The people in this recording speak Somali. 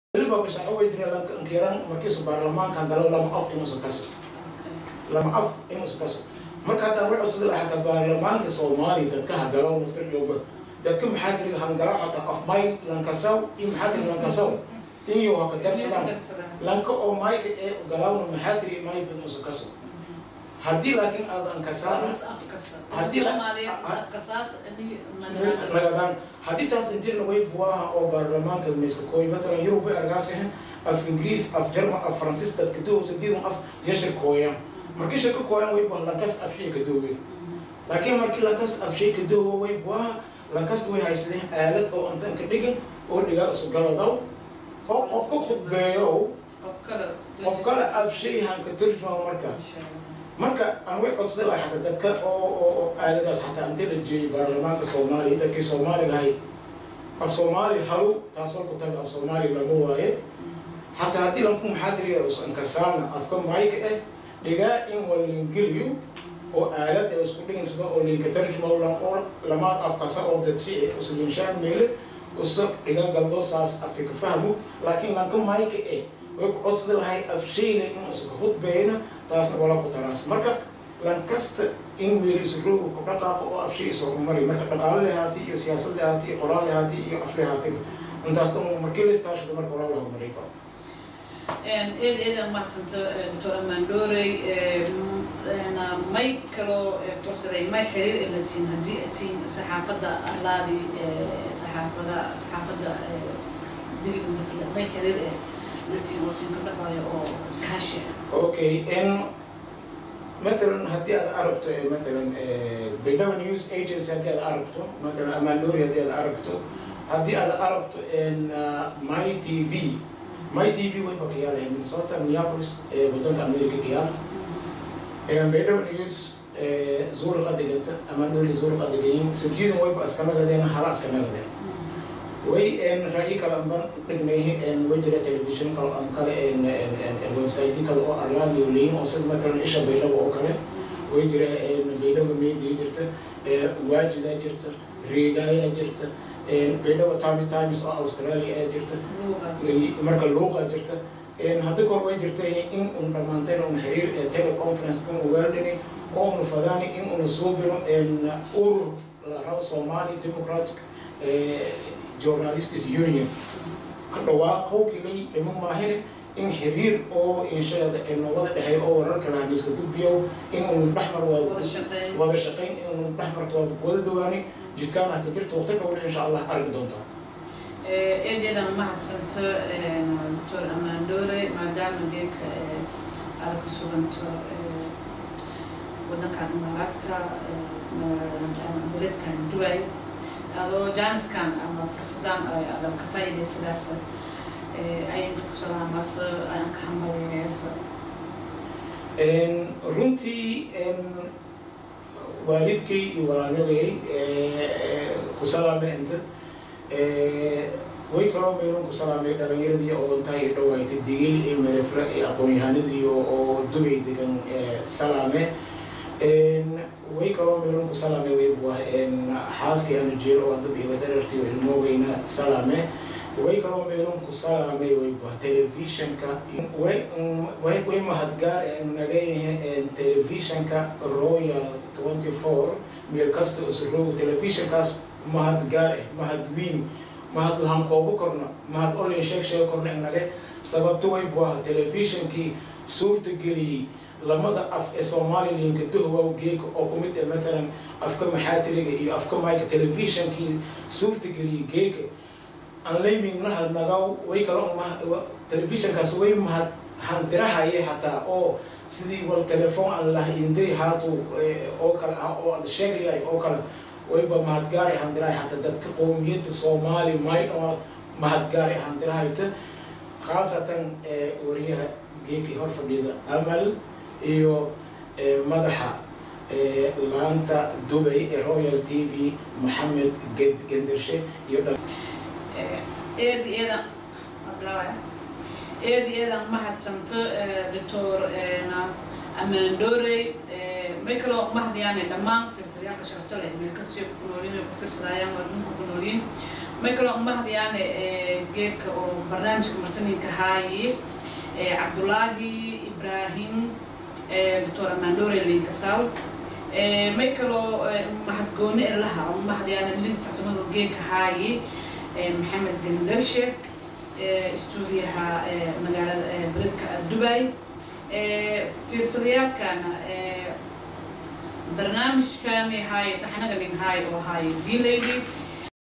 weliba shaqo way jira lankiran markiisu baarlamaanka galo lama af inuusan kaso lama af inuusan kaso marka hataa wuxuu sida lahaa hataa baarlamaanka soomaaliya dadka hagalo naftiryoba dadka maxaa tiri hangalo hataa af may lankasaw iyo maxaa tiri lankasaw iyo haka darsadaan lanka oo mayka ee galawna maxaa tiri may inuusan kaso haddii laakiin aadan kasaana nagadaan haddii taas injirna way buwaha oo baarlamaanka mayska kooy matalan yurub way argaasehen af ingiriis af jerman af faransiis dadka dowsa didan af yashir kooyan markii shaka kooyan way buwaha lankas af shay ka doowe laakiin markii lankas af shay ka doowe way buwaha lankasta way haysadeen aalad oo intan ka dhigin oo dhigaa isu galadaw oo qofka khudbeeyo qof kale af shay hanka turjuma marka marka aan way codsaday lahay xataa dadka oo oo aaladaas xataa intii la jeeyay baarlamaanka soomaaliya dadkii soomaaliga ahay af soomaali halu taas waa ku taga af soomaali laga waaye xataa haddii lanku maxaa tiriya usan kasaana afka mayka eh dhigaa in walingeliyo oo aalad ee isku dhigin sida oo linka tarjuma lan oo lamaad afkasa oo dadsi ee uslinshaan meele usa dhigaa galdo saas afka ka fahmo laakiin lanka mayka eh way ku codsada lahay af shayna in iska hudbeeyna taasna wala ku taraas marka lankasta in meeliisu rooga ku dhaqaaqo oo af shay isu horumari marka dhaqaale lahaati iyo siyaasad lahaati iyo qoraal lahaati iyo af lahaatiga intaas dhan markii la iskaashado marka walaa la horumaray karo eed eedan mahadsanta doctor amandorey may kaloo fursaday may xiriir ee la tiin haddii atiin saxaafadda arlaadi saxaafada saxaafadda digidundafila may xiriir ee latiin oo siin ka dhaxayo oo iskaashi okay in مثلا هدي هذا عربته مثلا بينما نيوز ايجنسي هدي هذا عربته مثلا امانوري هدي هذا عربته هدي هذا عربته ان ماي تي في ماي تي في وين بقيال من صوت ميابوليس بدون امريكا قيال بينما نيوز زور القدقة امانوري زور القدقين سجين وين بس كما قدين خلاص كما قدين way en ra'yi kale anban dhignay en wajira television kale an kale en en website kale oo arlaadi oo leeyin oo sida matalan isha baydhabo oo kale way jira en baydhabo media jirta waajida jirta riigaya jirta en baydhabo time times oo australia ee jirta marka luuqa jirta en hadda kor way jirta in un dhammaanteen un xiriir ee teleconference in ugaadhini oo unu fadaani in unu suubino en urur la rabo somali democratic journalists union ka dhawaaqowkilay dhimo maahine in xiriir oo inshaada ee nabada dhexey oo wararka lahan iska gudbiyo in unu dhexmar wada shaqayn in unu dhexmarto waa wada dawaani jidkaan ah ka jirta waqti dhowna insha allah arki doontaa eedeedan mahadsanta doctor amandore maadaama geeka aad ka suganto wadankan imaaraadka beledkan dubai adoo jaaniskan ama fursadan adan ka faa'iidaysadaas ayaan ku salaamasa ayaan ka hambalyeesa runtii waalidkay iyo walaalnagay ku salaamay inta way kaloo meelun ku salaamay dhalinyaradii oo intaa iyo dhawaaytay digil iyo merefra iyo aqoon-yahanadii oo dubay degan salaame way kaloo meelun ku salaamay way buah xaaskii aanu jeelo oo hadab ila darartii oo ilmoogayna salaame way kaloo meelun ku salaamay way buah telefishanka way mahadgaar naga yahay telefishanka royal twenty four meel kasta usroog telefishankaas mahadgaar eh mahad wiin mahad lahan koobo korna mahad olin sheeg sheeg korna inage sababto way buah telefishankii suurta geliyey lamada af ee somalilanka dohwow geeka oo ku mid ah maalan afka maxaatiriga iyo afka mayka telefishankii suurtageliyay geeka anlayming nahad nagaw way kala telefishankaas way mahad handirahaye xataa oo sidii wal telefoon aan laha indiri haatu oo kale ah oo ad sheeglayay oo kale wayba mahadgaari handirahay xataa dadka qowmiyadda soomaali maydhoo mahadgaari handirahayta khaasatan wariyaha geekii hor fadhiyada amal iyo madaxa laanta dubay ee royal t v maxamed gendershe iyo eed eedan eed eedan mahadsanto doctor amandorey may kaloo mahadyaane dhammaan fiirsadayaanka sharafta leh meel kastoo ku noolyiin ay ku fiirsadayaan waa dhulka ku noolyiin may kaloo umahdiyaane geedka oo barnaamijka martaninka haayi cabdulaahi ibraahim doctor amandore linkasaw may kaloo mahadgooni elaha umahdiyaane link farsamada geedka haayi maxamed gandarshe stuudiyaha magaalada beledka dubai fiirsadayaalkana barnaamijkani haay taxnaga nin haay oo haay d lady